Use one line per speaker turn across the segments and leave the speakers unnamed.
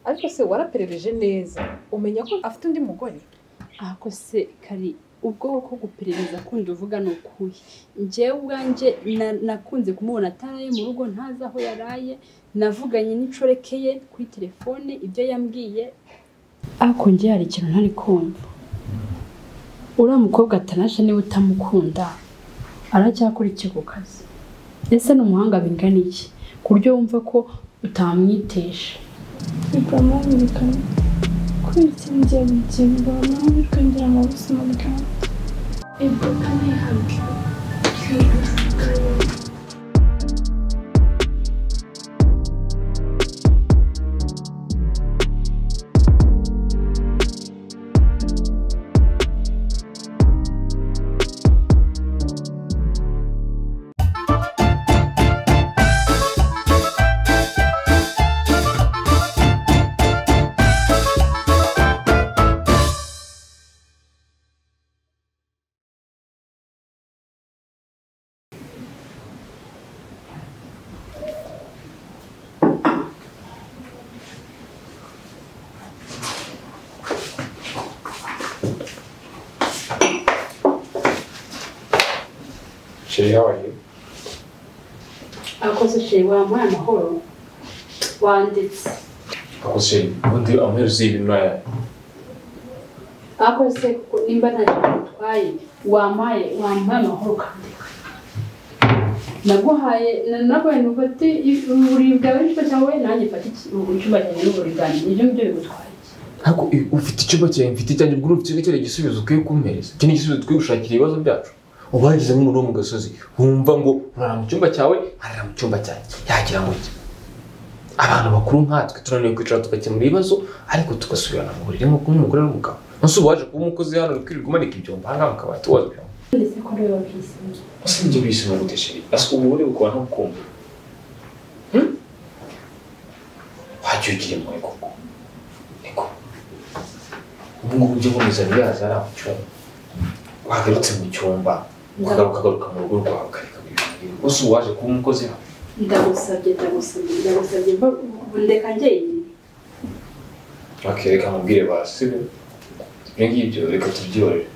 ariko se waraperereje neza umenya ko afite undi mugore
ahako se kari ubwoko bwo guperereza kundi uvuga ni ukuhe njyewe ubwanjye na- nakunze kumubona ataraye mu rugo ntazi aho yaraye navuganye n'inshoreke ye kuri telefone ibyo yambwiye ariko njye hari ikintu ntari kumva uriya mukobwa atanashe niba utamukunda aracyakora iki ku kazi ese ni umuhanga bingana iki ku buryo wumva ko utamwitesha
bikamwanyirikana kwitindiye bugingo nawe bikongerera mu buzima bwawe ibyo kanayihabwe
Sherry, how are you?
abakozi ushiye wamuhaye amahoro wanditse
Uncle Sherry, what do you, I'm here to see you now.
abakozi kuko nimba nta kintu utwaye wamuhaye wamuhaye amahoro ukandika naguhaye na- naguhaye ni ufate uburiri bwawe n'icupa cyawe nanjye mfate iki- ubu- icyumba cyanjye n'uburiri bwanjye ibyo ngibyo bigutwaye
Ntabwo i- ufite icyumba cyawe mfite icyanjye ubwo ufite icyo igisubizo ukwiye kumpereza. Iki ni igisubizo dukwiye gushakira ibibazo byacu. Ubahageze nk'umuntu wo mu gasozi wumva ngo urara mu cyumba cyawe arara mu cyumba cyanjye yagira ngo iki? Abantu bakuru nkatwe tunaniwe kwicara tugakemura ibibazo ariko tugasubirana mu buriri nk'uko umugore n'umugabo. Nonse uba waje kuba umukozi hano uri kwirirwa umanika ibyombo ahangaha mu kabati woza ibyombo.
ndetse ko rero bakisanga
Ese ibyo bisima gute Sherry? Asa ububure bukora ntukumva. Hmm? Wajya ugira impuhwe koko. Niko. Ubu ngubu ujya uboneza biyaza ari amucyumba. Wagarutse mu cyumba, ukagaruka ukagaruka mu rugo rwawe ukareka ibintu. Gusa ubu waje kuba umukozi hano.
ndagusabye ndagusabye ndagusabye mba- ubu ndeka njyenyine
Bakereka mubwire ba sibyo. Ibyo ngibyo reka tubyorere.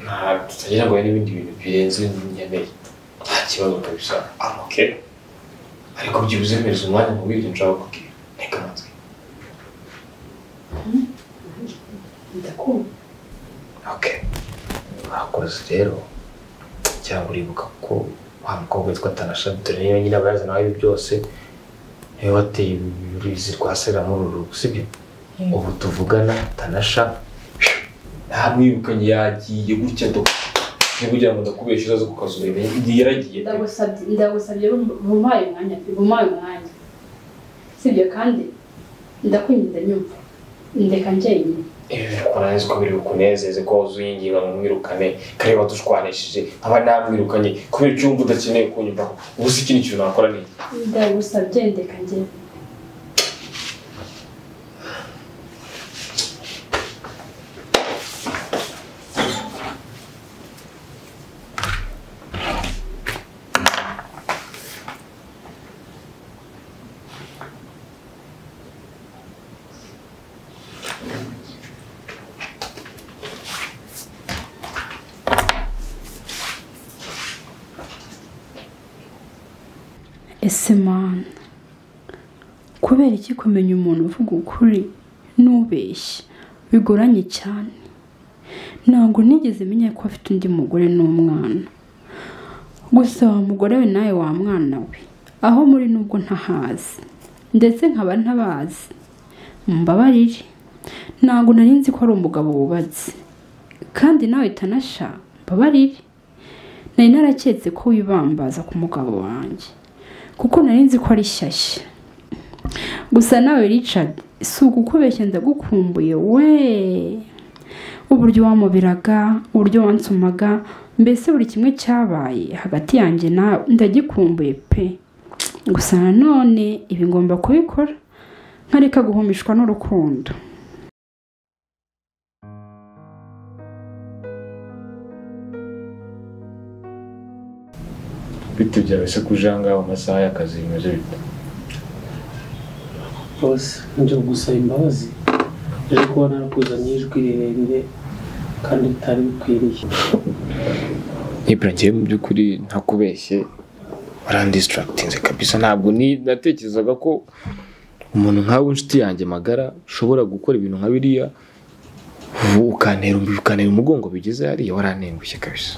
Nta tutagira ngo hari n'ibindi bintu birenze nkeneye. Nta kibazo kabisa. Amoke. Ariko byibuze mpereza umwanya mu bindi nshaka kubwira. Reka amatwi.
ndakumva
Okay. Mwakoze rero cyangwa uribuka ko wa mukobwa witwa Tanasha dore niyo nyine aba yazana ibi byose niwe wateye uruzi rwa Sera muri uru rugo sibyo ubu tuvugana Tanasha ntamwirukanye yagiye gutya do kugira ngo ndakubeshe uzaze ku kazu urebeye igihe yaragiye pe.
ndagusabye ndagusabye bumuhaye umwanya bumuhaye umwanya sibyo kandi ndakwinjiza nyumva ndeka njyenyine
ibi birakunaniza ko biri bukunezeze ko wuzuye ingingo ngo mwirukane kareba dushwanishije nkaba namwirukanye kubera icyumba udakeneye kunyumvaho ubu se ikindi kintu nakora ni iki?
ndagusabye ndeka njyenyine ese mana kubera iki kumenya umuntu uvuga ukuri n'ubeshya bigoranye cyane ntabwo nigeze menya ko afite undi mugore n'umwana gusa wa mugore we nawe wa mwana we aho muri nubwo ntahazi ndetse nkaba ntabazi mbabarire ntabwo nari nzi ko ari umugabo wubatse kandi nawe tanasha mbabarire nari naraketse ko wibambaza ku mugabo wanjye kuko nari nzi ko ari shyashya gusa nawe richard si ugukubeshya ndagukumbuye we uburyo wamubiraga uburyo wansumaga mbese buri kimwe cyabaye hagati yanjye nawe ndagikumbuye pe gusa nanone ibi ngomba kubikora nkareka guhumishwa n'urukundo
bitugera ese kuje ahangaha mu masaha y'akazi bimeze bite
bose nje gusaba imbabazi rero kuba narakuzaniye ijwi rirerire kandi ritari bikwiriye
Ibra njyewe mu by'ukuri ntakubeshye warandisitaragitinze kabisa ntabwo ni- natekerezaga ko umuntu nkawe inshuti yanjye magara ushobora gukora ibintu nka biriya ubu ukantera ukantera umugongo bigeze hariya warantengushye kabisa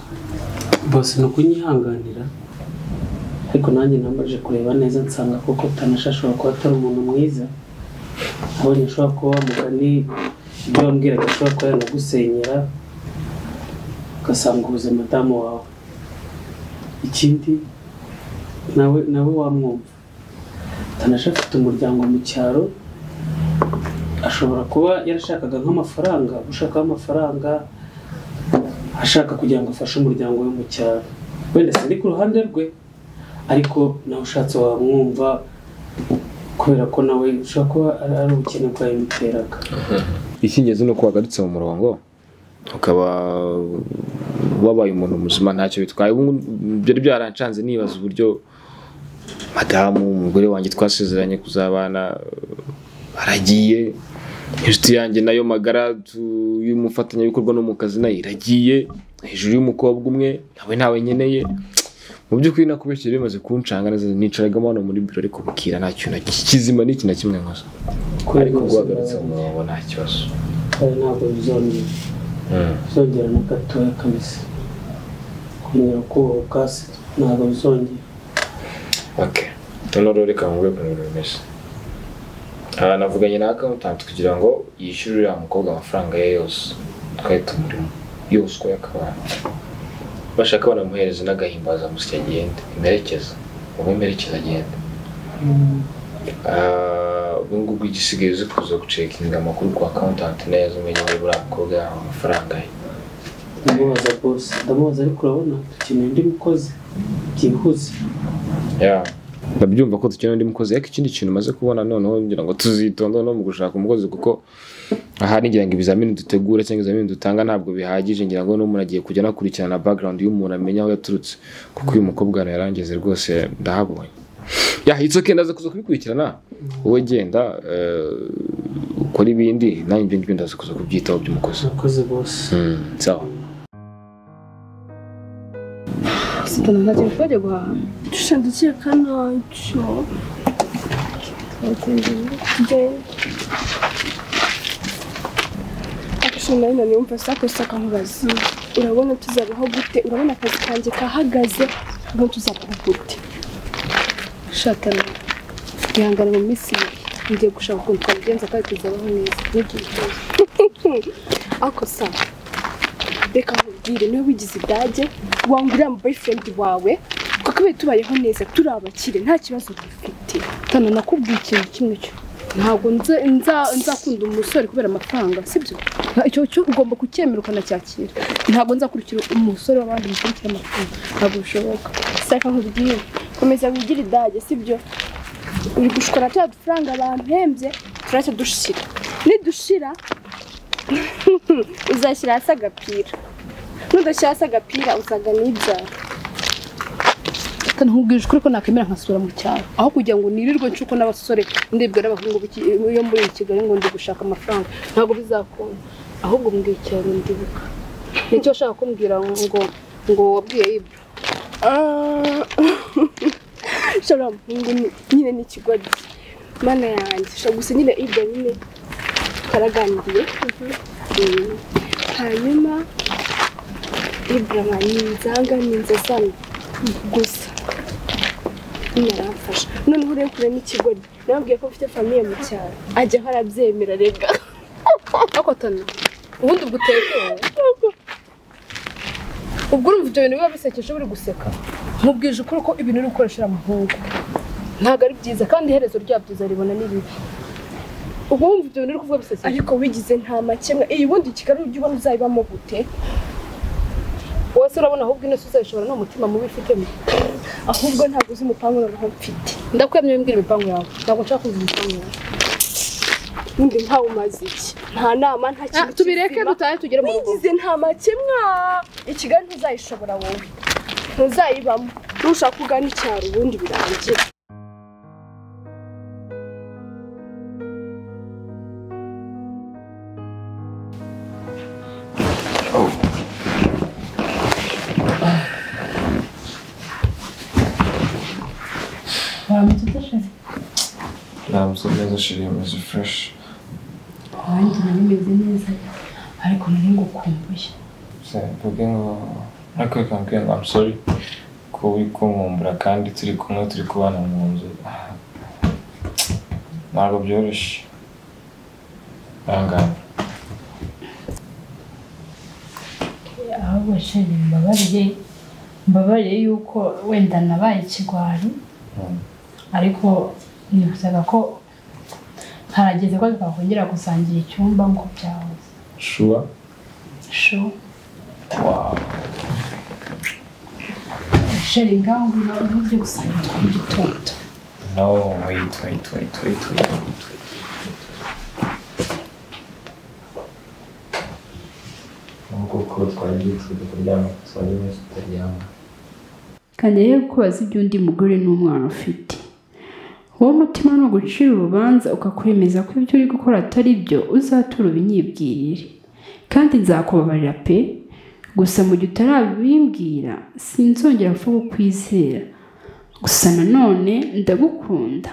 bose ni ukunyihanganira ariko nanjye nambajije kureba neza nsanga koko tanasha ashobora kuba atari umuntu mwiza abonye ashobora kuba wamugani ibyo wambwiraga ashobora kuba yanagusenyera ugasanguza madamu wawe ikindi nawe nawe wamwumva tanasha afite umuryango mu cyaro ashobora kuba yarashakaga nk'amafaranga gushakaho amafaranga ashaka kugira ngo afashe umuryango we mu cyaro wenda sindi ku ruhande rwe ariko nawe ushatse wamwumva kubera ko nawe ushobora kuba ari ari ubukene bwawe buteraga
icy'ingenzi ni uko wagarutse mu murongo ukaba wabaye umuntu muzima ntacyo bitwaye ubu byari byarancanze nibaza uburyo madamu umugore wanjye twasezeranye kuzabana eh, aragiye inshuti yanjye nayo magara tu- y'umufatanyabikorwa no mu kazi nayo iragiye hejuru y'umukobwa umwe nawe ntawe nkeneye mu by'ukuri nakubeshyira bimaze kuncanga neza nicaragamo hano muri biro ariko bukira nta kintu na ki- kizima ni iki na kimwe nkoze ariko guhagarutse mu murongo nta kibazo
kandi ntabwo bizongera bizongera na gatoya kabisa kongera kubaha ubwasi ntabwo bizongera
Okay. Noneho reka mvuge ku bintu bimeze. Aha navuganye na accountant kugira ngo yishyure uriya mukobwa amafaranga ye yose. Twari tumurimo. Yose uko yakabaye. Bashaka banamuhereza n'agahimbaza musya agende. Imerekeza. Ubu imerekeza agende. Ah, ubu ngubu igisigaye uzi kuza gucekinga amakuru kwa accountant neza umenya niba uriya mukobwa yahawe amafaranga ye.
ndamubaza bose ndamubaza ariko urabona dukeneye undi mukozi byihuse
Yeah. ndabyumva ko dukeneye undi mukozi ariko ikindi kintu umaze kubona noneho ngira ngo tuzitonde no mu gushaka umukozi kuko aha nigira ngo ibizamini dutegura cyangwa ibizamini dutanga ntabwo bihagije ngira ngo n'umuntu agiye kujya anakurikirana background y'umuntu amenya aho yaturutse kuko uyu mukobwa hano yarangeze rwose ndahabonye yahitse okay ndaza kuza kubikurikirana wowe genda eh, ukore ibindi nanjye ibyo ngibyo ndaza kuza kubyitaho by'umukozi
abakozi bose
Mm, sawa
sitana nta kintu twajya guhaha
Dushaka gukeka ntacyo. Action nayo nani yumva sakosa akamubaza. Urabona tuzabaho gute? Urabona akazi kanjye kahagaze? Urabona tuzabaho gute? Shatana. Ihangane mu minsi ibiri. Ngiye gushaka ukuntu twabigenza kandi tuzabaho neza. Ntugire ikibazo. Ako sawa. reka nkubwire niwe wigize idage wanga uriya boyfriend wawe twakabaye tubayeho neza turi abakire nta kibazo dufite
tana nakubwiye ikintu kimwe cyo ntabwo nze- nza- nzakunda umusore kubera amafaranga sibyo Nta- icyo cyo ugomba kucyemera ukanacyakira ntabwo nzakurikira umusore w'abandi mukurikira amafaranga ntabwo bishoboka
saka nkubwire komeza wigire idage sibyo uri gushora turiya dufaranga bampembye turacya dushira nidushira uzashyira hasi agapira nudashyira hasi agapira uzagana ibyawe
tana nkubwije ukuri ko nakwemera nkasura mu cyaro aho kugira ngo nirirwe ncuko n'abasore ndibwira abahungu b'iki- yo muri kigali ngo ndi gushaka amafaranga ntabwo bizakunda ahubwo mbwiye icyaro ndibuka nicyo ashaka kumbwira ngo ngo wabwiye ibyo
shora muhungu ni- nyine ni ikigoryi mana yanjye shora gusa nyine ibyo nyine karaganiriye Mm. hanyuma ibrahima ni inzanga ni inzazana gusa nyine aramfasha noneho urebe kure n'ikigoryi nababwiye ko mfite famiye mu cyaro ajyaho arabyemera rega
ariko tana ubundi ubwo utekewe ubwo urumva ibyo bintu biba bisekeje buri guseka nkubwije ukuri ko ibintu uri gukoresha uriya muhungu ntabwo ari byiza kandi iherezo ryabyo uzaribona n'ibibi ubwo wumva ibyo bintu uri kuvuga bisekeje
ariko wigize nta makemwa iyi ubundi kigali ujya ubona uzayibamo gute
wowe se urabona ahubwo ino si uzayishobora ni umutima mubi ufitemo
ahubwo ntabwo uzi umupangu noneho mfite
ndakwemye wimbwira imipango yawe ntabwo nshaka kumva imipango yawe
ubundi ntawe umaze iki nta nama nta kintu
tubireke
kizima.
dutahe tugere mu rugo
wigize nta makemwa ikigali ntuzayishobora wowe ntuzayibamo nushaka ugana icyaro ubundi birangira
meze neza shiri meze fureshi
wanjye nawe meze neza ariko nari ngukumbuye
mvuge ngo ariko reka mbwira ngo amusori ko uri kunkumbura kandi turi kumwe turi kubana mu nzu ntabwo byoroshye ahangaha
ahubwo sheri mbabarire mbabarire yuko wenda nabaye ikigwari
Mm.
ariko nifuzaga ko harageze ko twakongera gusangira icyumba nk'uko byahoze
shuwa
sho
wawu
sheri ngaho ngibyo nibyo gusangira twa mu gitondo
no wait wait wait wait wait wait wait.
nubwo ko twari dutuje kuryama twari neza tutaryama
kandi rero kubaza iby'undi mugore n'umwana ufite uwo mutima ni ugucira urubanza ukakwemeza ko ibyo uri gukora atari byo uzatura ubinyibwirire kandi nzakubabarira pe gusa mu gihe utarabimbwira sinzongera vuba ukwizera gusa nanone ndagukunda